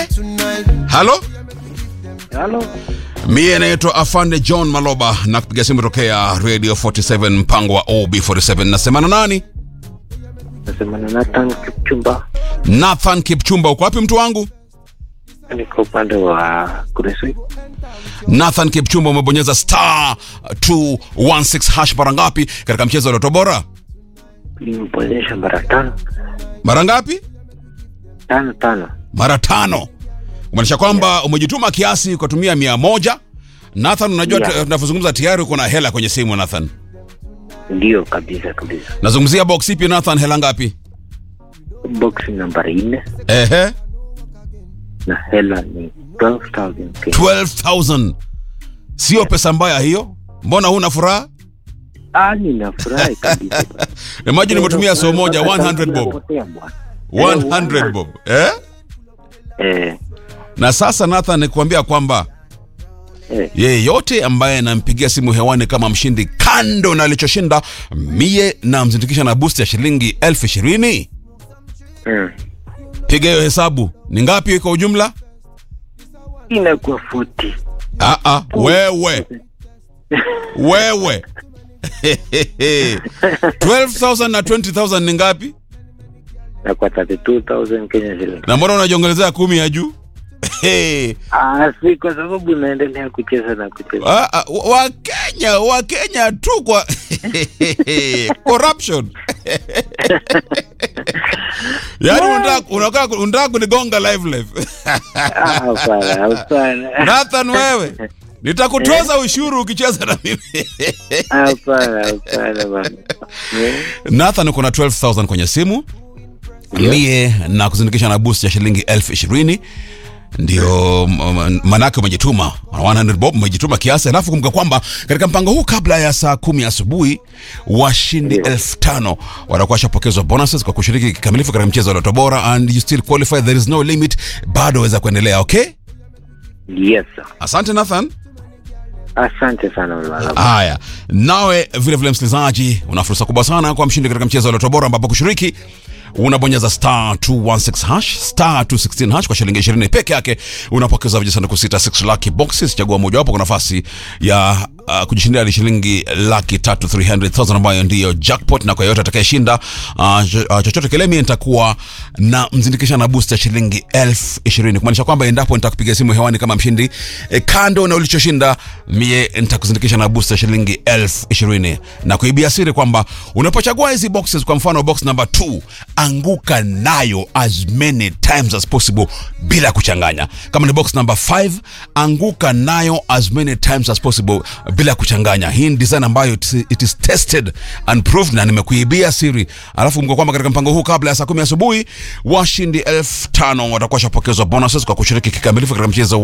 halo Halo, mie naitwa afande john maloba na kupiga simu tokea radio 47 mpango wa ob47 nasema na nani nasema na Nathan Kipchumba, nathan kipchumba uko wapi mtu wangu niko upande wa Kuresoi. nathan kipchumba umebonyeza star 216 hash mara ngapi katika mchezo wa loto bora Nimeponyesha mara tano mara ngapi tano tano. mara tano umaanisha kwamba umejituma kiasi ukatumia mia moja nathan unajua Yeah. yeah. tunavyozungumza tayari uko na hela kwenye simu nathan Ndio kabisa kabisa. nazungumzia box ipi nathan hela ngapi Box nambari nne ehe na hela ni 12,000 Kenya. 12000 sio pesa mbaya hiyo mbona huna furaha Ah, ninafurahi kabisa. imagine umetumia so moja 100 bob Napotea bwana. 100 bob eh? Eh, na sasa nathan nikuambia kwamba eh, yeyote ambaye anampigia simu hewani kama mshindi kando na alichoshinda mie namzindikisha na boost ya shilingi elfu ishirini mm. piga hiyo hesabu ni ngapi kwa ujumla Inakuwa 40. ah, ah, wewe wewe 12000 na 20000 ni ngapi Na kwa 32,000 Kenya shilling. na mbona unajiongezea kumi ya juu Ah, si kwa sababu naendelea kucheza na kucheza. Ah, ah, wakenya wakenya tu kwa corruption yaani unataka- unataka unataka kunigonga live live Ah, hapana, hapana. nathan wewe nitakutoza ushuru ukicheza na mimi Hapana, hapana bana. Eh, nathan uko na 12000 kwenye simu mie na kuzindikisha na boost ya shilingi elfu ishirini ndio m- m- manake umejituma 100 bob umejituma kiasi alafu kumbuka kwamba katika mpango huu kabla ya saa kumi asubuhi washindi Ndio. elfu tano watakuwa washapokezwa bonuses kwa kushiriki kikamilifu katika mchezo wa loto bora and you still qualify there is no limit bado waweza kuendelea okay Yes. sir. asante nathan Asante sana mwana. haya nawe vile vile msikilizaji una fursa kubwa sana kwa mshindi katika mchezo wa loto bora ambapo kushiriki unabonyeza star 216 hash star 216 hash kwa shilingi 20 peke yake unapokeza vijisanduku sita 6 lucky boxes chagua mojawapo kwa nafasi ya uh, kujishindia ni shilingi laki tatu 300000 ambayo ndiyo jackpot na kwa yoyote atakayeshinda uh, cho- uh, chochote kile mie nitakuwa na mzindikisha na boost ya shilingi elfu ishirini kumaanisha kwamba endapo nitakupiga simu hewani kama mshindi e, kando na ulichoshinda mie nitakuzindikisha na boost ya shilingi elfu ishirini na kuibia siri kwamba unapochagua hizi boxes kwa mfano box number 2 anguka nayo as many times as possible bila kuchanganya kama ni box number 5 anguka nayo as many times as possible bila kuchanganya hii ni design ambayo it, it is tested and proved na nimekuibia siri alafu mko kwamba katika mpango huu kabla ya saa kumi asubuhi washindi elfu tano watakuwa shapokezwa bonuses kwa kushiriki kikamilifu katika mchezo